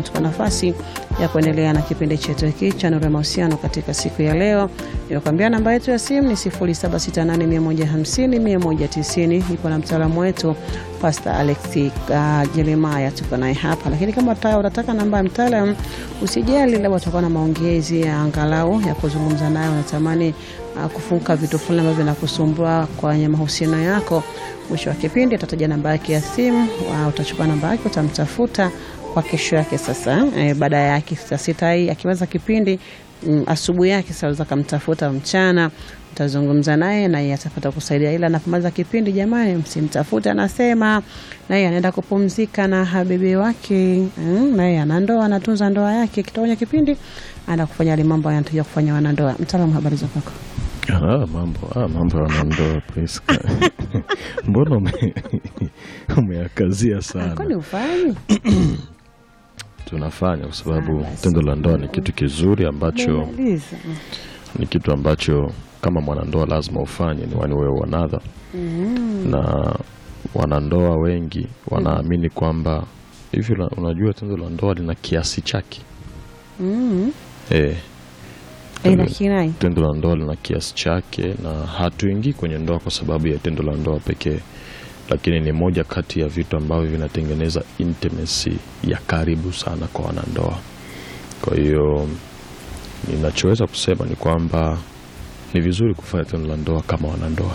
mtupa nafasi ya kuendelea na kipindi chetu hiki cha Nuru ya Mahusiano katika siku ya leo. Nimekwambia namba yetu ya simu ni 0768150190. Ipo na mtaalamu wetu Pastor Alex uh, Jeremiah, tuko naye hapa. Lakini kama ta- unataka namba ya mtaalam, usijali, labda utakuwa na maongezi ya angalau ya kuzungumza naye, unatamani uh, kufunga vitu fulani ambavyo vinakusumbua kwenye mahusiano yako, mwisho wa kipindi atataja namba yake ya simu, uh, utachukua namba yake, utamtafuta kwa kesho yake. Sasa eh, baada yake saa sita hii akiweza kipindi mm, asubuhi yake saweza kamtafuta mchana, utazungumza naye naye atapata kusaidia, ila anapomaliza kipindi, jamani, msimtafute, anasema naye anaenda kupumzika na habibi wake mm, naye ana ndoa, anatunza ndoa yake. Kitoka kwenye kipindi anaenda kufanya yale mambo anatakiwa kufanya wanandoa. Mtaalamu, habari za kwako? Ah, mambo ah, mambo ya wanandoa Priska. Mbona ume- umeyakazia sana? Kwani ufanyi Tunafanya kwa sababu Ah, basi. tendo la ndoa ni kitu kizuri ambacho Umemaliza. ni kitu ambacho kama mwanandoa lazima ufanye ni one way or another. Na wanandoa wengi wanaamini kwamba hivi, una- unajua tendo la ndoa lina kiasi chake Mm. eh, Eh, lakini tendo la ndoa lina kiasi chake, na hatuingii kwenye ndoa kwa sababu ya tendo la ndoa pekee, lakini ni moja kati ya vitu ambavyo vinatengeneza intimacy ya karibu sana kwa wanandoa. Kwa hiyo ninachoweza kusema ni kwamba ni vizuri kufanya tendo la ndoa kama wanandoa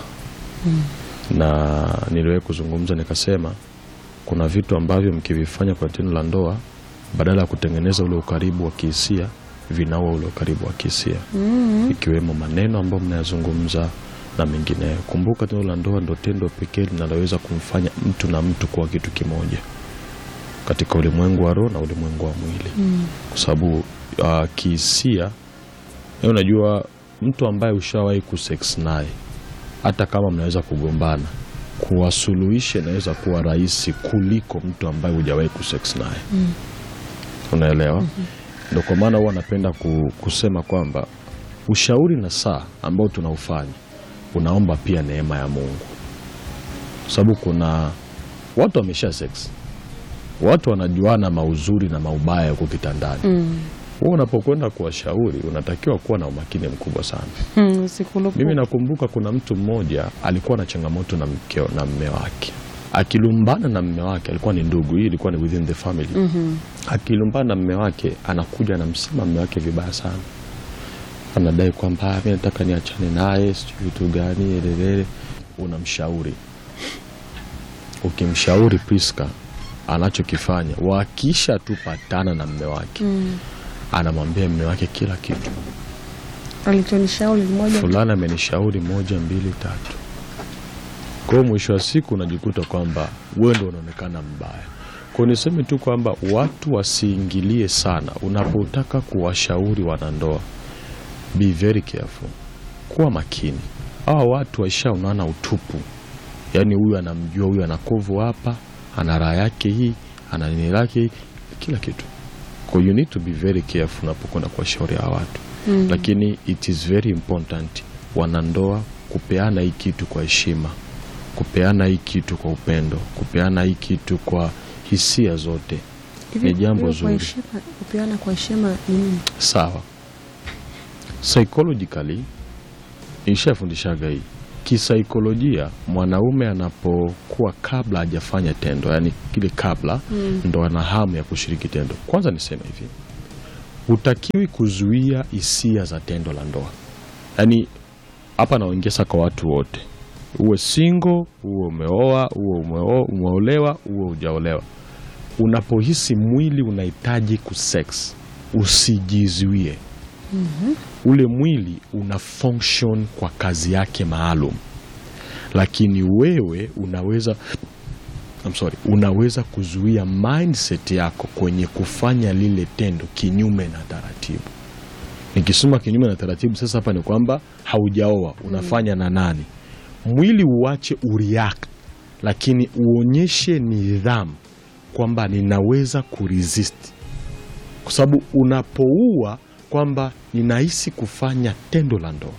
na niliwahi kuzungumza nikasema, kuna vitu ambavyo mkivifanya kwa tendo la ndoa, badala ya kutengeneza ule ukaribu wa kihisia, vinaua ule ukaribu wa kihisia ikiwemo maneno ambayo mnayazungumza na mengineyo. Kumbuka, tendo la ndoa ndo tendo pekee linaloweza kumfanya mtu na mtu kuwa kitu kimoja katika ulimwengu wa roho na ulimwengu wa mwili, kwa sababu uh, kihisia, yaani unajua mtu ambaye ushawahi kusex naye hata kama mnaweza kugombana, kuwasuluhisha inaweza kuwa rahisi kuliko mtu ambaye hujawahi kusex naye unaelewa? Ndo kwa maana huwa napenda ku, kusema kwamba ushauri na saa ambao tunaufanya unaomba pia neema ya Mungu, kwa sababu kuna watu wamesha sex, watu wanajuana mauzuri na maubaya huko kitandani. Mm. Wewe unapokwenda kuwashauri unatakiwa kuwa na umakini mkubwa sana. Mm, usikulupu. Mimi nakumbuka kuna mtu mmoja alikuwa na changamoto na mkeo na mme wake, akilumbana na mme wake, alikuwa ni ndugu, hii ilikuwa ni within the family. Mhm. Akilumbana na mme wake, anakuja anamsema mme wake vibaya sana, anadai kwamba "Ah, mi nataka niachane naye, sijui vitu gani, elelele. Unamshauri, ukimshauri Priska, anachokifanya wakisha tu patana na mme wake, Mm. anamwambia mme wake kila kitu Alichonishauri moja fulani amenishauri moja mbili tatu. Kwa hiyo mwisho wa siku unajikuta kwamba wewe ndo unaonekana mbaya. Kwa hiyo niseme tu kwamba watu wasiingilie sana unapotaka kuwashauri wanandoa. Be very careful, kuwa makini. Hawa watu waishaonana utupu, yaani huyu anamjua huyu ana kovu hapa, ana raha yake hii, ana nini lake hii, kila kitu. Kwa hiyo you need to be very careful unapokwenda kuwashauri hawa watu Mm. lakini it is very important wanandoa kupeana hii kitu kwa heshima, kupeana hii kitu kwa upendo, kupeana hii kitu kwa hisia zote. Hivi- ni jambo hiyo kwa zuri. heshima, kupeana kwa heshima ni nini? Sawa, psychologically ishafundishaga hii kisaikolojia, mwanaume anapokuwa kabla hajafanya tendo, yani kile kabla Mm. ndo ana hamu ya kushiriki tendo. Kwanza niseme hivi, hutakiwi kuzuia hisia za tendo la ndoa. Yaani hapa naongeza kwa watu wote, uwe single, uwe umeoa, uwe umeo- umeolewa, uwe hujaolewa. Unapohisi mwili unahitaji kusex, usijizuie. Ule mwili una function kwa kazi yake maalum, lakini wewe unaweza I'm sorry, unaweza kuzuia mindset yako kwenye kufanya lile tendo kinyume na taratibu. Nikisema kinyume na taratibu, sasa hapa ni kwamba haujaoa, unafanya na nani? Mwili uache ureact, lakini uonyeshe nidhamu kwamba ninaweza kuresist, kwa sababu unapoua kwamba ninahisi kufanya tendo la ndoa,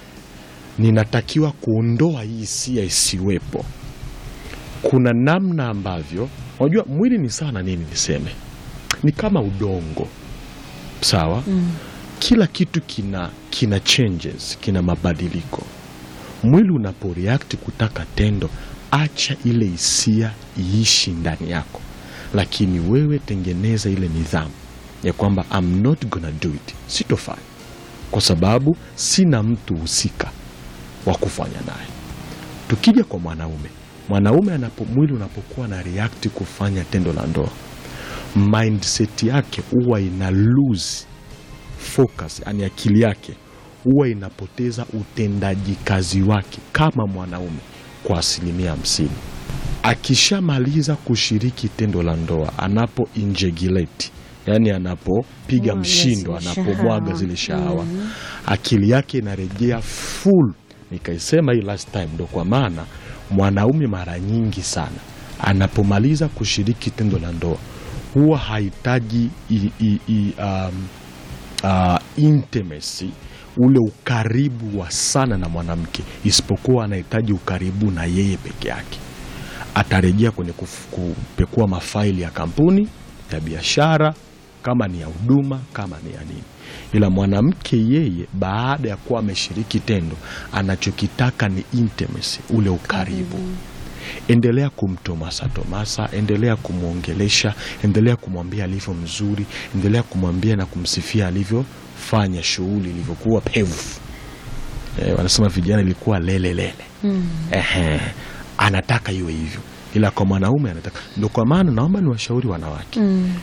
ninatakiwa kuondoa hii hisia isiwepo kuna namna ambavyo unajua mwili ni sana nini niseme ni kama udongo sawa kila kitu kina kina changes kina mabadiliko mwili unapo react kutaka tendo acha ile hisia iishi ndani yako lakini wewe tengeneza ile nidhamu ya kwamba I'm not gonna do it sitofanya kwa sababu sina mtu husika wa kufanya naye tukija kwa mwanaume mwanaume anapo mwili unapokuwa na react kufanya tendo la ndoa mindset yake huwa ina lose focus yani akili yake huwa inapoteza utendaji kazi wake kama mwanaume kwa asilimia hamsini akishamaliza kushiriki tendo la ndoa anapo injegilate yani anapopiga Mwaga mshindo zile anapomwaga shahawa. zile shahawa akili yake inarejea full nikaisema hii last time ndo kwa maana mwanaume mara nyingi sana anapomaliza kushiriki tendo la ndoa huwa hahitaji i- i- i- um, uh, intimacy ule ukaribu wa sana na mwanamke isipokuwa anahitaji ukaribu na yeye peke yake atarejea kwenye kuf- kupekua mafaili ya kampuni ya biashara kama ni ya huduma kama ni ya nini ila mwanamke yeye baada ya kuwa ameshiriki tendo anachokitaka ni intimacy ule ukaribu endelea kumtomasa tomasa endelea kumwongelesha endelea kumwambia alivyo mzuri endelea kumwambia na kumsifia alivyofanya shughuli ilivyokuwa pevu e, wanasema vijana ilikuwa lelelele Ehe, anataka iwe hivyo ila kwa mwanaume anataka ndo kwa maana naomba niwashauri wanawake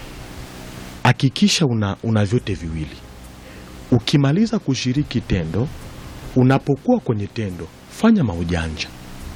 hakikisha una, una vyote viwili ukimaliza kushiriki tendo unapokuwa kwenye tendo fanya maujanja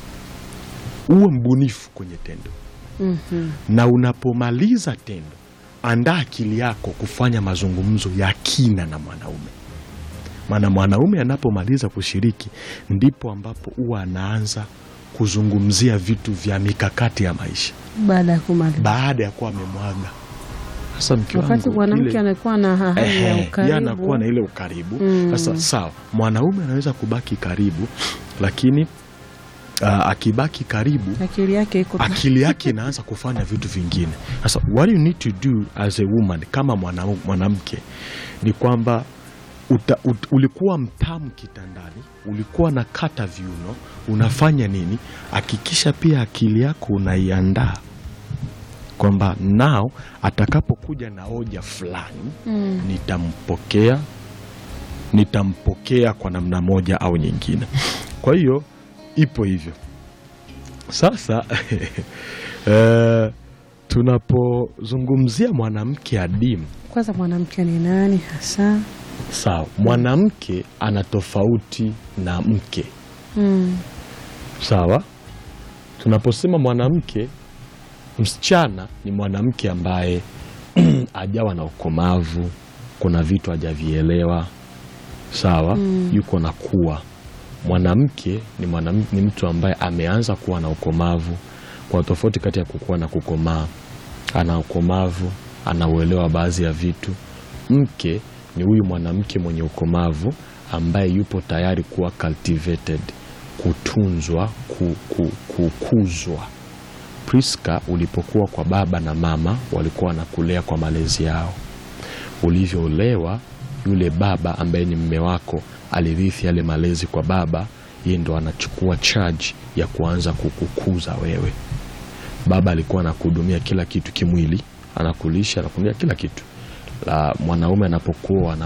uwe mbunifu kwenye tendo na unapomaliza tendo andaa akili yako kufanya mazungumzo ya kina na mwanaume maana mwanaume anapomaliza kushiriki ndipo ambapo huwa anaanza kuzungumzia vitu vya mikakati ya maisha baada ya kumaliza baada ya kuwa amemwaga sasa mke wakati wangu, mwanamke ile- anakuwa na hali ya Ehe, yeye ukaribu anakuwa na ile ukaribu Mm. sasa sawa mwanaume anaweza kubaki karibu lakini uh, akibaki karibu akili yake iko tu- akili yake inaanza kufanya vitu vingine sasa what you need to do as a woman kama mwana- mwanamke ni kwamba uta, ut, ulikuwa mtamu kitandani ulikuwa na kata viuno unafanya nini hakikisha pia akili yako unaiandaa kwamba nao atakapokuja na hoja fulani Mm. nitampokea nitampokea kwa namna moja au nyingine kwa hiyo ipo hivyo sasa eh, tunapozungumzia mwanamke adimu kwanza mwanamke ni nani hasa sawa mwanamke ana tofauti na mke mm. sawa tunaposema mwanamke msichana ni mwanamke ambaye ajawa na ukomavu kuna vitu hajavielewa sawa Mm. yuko na kuwa mwanamke ni, mwanam, ni mtu ambaye ameanza kuwa na ukomavu kwa tofauti kati ya kukua na kukomaa ana ukomavu anauelewa baadhi ya vitu mke ni huyu mwanamke mwenye ukomavu ambaye yupo tayari kuwa cultivated kutunzwa ku, ku, kukuzwa priska ulipokuwa kwa baba na mama walikuwa wanakulea kwa malezi yao ulivyoolewa yule baba ambaye ni mme wako alirithi yale malezi kwa baba yeye ndo anachukua charge ya kuanza kukukuza wewe baba alikuwa anakuhudumia kila kitu kimwili anakulisha anakuhudumia kila kitu la mwanaume anapokuwa ana